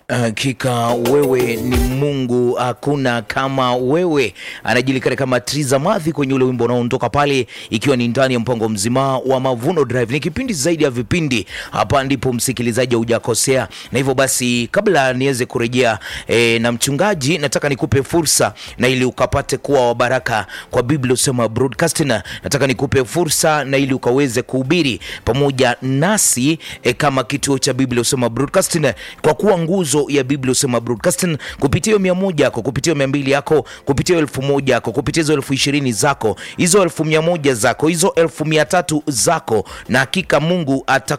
Hakika wewe ni Mungu, hakuna kama wewe. Anajulikana kama Triza Mathi kwenye ule wimbo unaoondoka pale, ikiwa ni ndani ya mpango mzima wa Mavuno Drive. Ni kipindi zaidi ya vipindi, hapa ndipo msikilizaji hujakosea. Na hivyo basi, kabla niweze kurejea e, na mchungaji, nataka nikupe fursa na ili ukapate kuwa wa baraka kwa Biblia usema broadcasting, nataka nikupe fursa na ili ukaweze kuhubiri pamoja nasi e, kama kituo cha Biblia usema broadcasting, kwa kuwa nguzo ya Biblia usema broadcasting kupitia hiyo mia moja yako kupitia mia mbili yako kupitia elfu moja yako kupitia hizo elfu ishirini zako hizo elfu mia moja zako hizo elfu mia tatu zako, na hakika Mungu ata